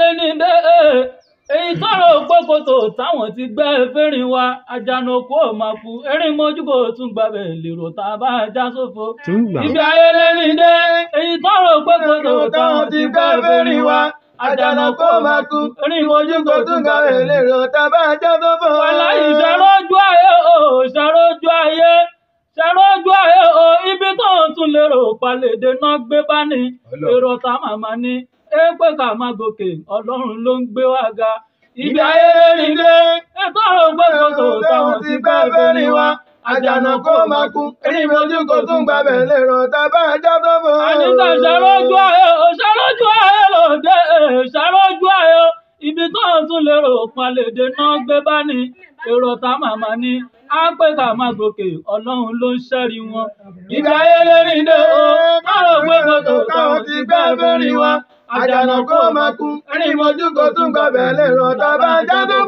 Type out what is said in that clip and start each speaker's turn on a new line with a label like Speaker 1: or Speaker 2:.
Speaker 1: ní dé èyí tọrọ gbogbogbò táwọn ti gbẹ fẹrin wa àjànàkú ò máa kú erin mojú kò tún gbàbẹ lèrò tá a bá já sófo
Speaker 2: tún gbà
Speaker 1: ibi ayẹlẹ ní dé èyí tọrọ gbogbogbò táwọn ti gbẹ fẹrin wa àjànàkú ò máa kú erin mojú kò tún gbàbẹ lèrò tá a bá já sófo. wàhálà ìṣàrójú ayé o ìṣàrójú ayé ṣàrójú ayé o ibi tó ń tún lérò palèdè náà gbé bá ní èrò tá màmá ní ẹ pé ká máa gòkè ọlọ́run ló ń gbé wá ga ibi ayé rìn dé ètò ọ̀rọ̀ gbogbo táwọn ti gbá fẹ́rin wa àjànà kó máa kú erin mojú kò tún gbàbẹ̀ lérò tábà já tó bọ̀. àníkà ṣàrójú ayé o ṣàrójú ayé lòdì ṣàrójú ayé o ibi tó ń tún lérò palèdè náà gbé bá ní èrò tá màmá ní á pé ká máa gòkè ọlọ́run ló ń ṣẹ́rí wọn. ibi ayé lórí dé o ọ̀rọ̀ gbogbo táwọn ti gbá fẹ́rin wa àjànà kó máa kú erin mojú kò tún gbàbẹ̀ lérò tábà já tó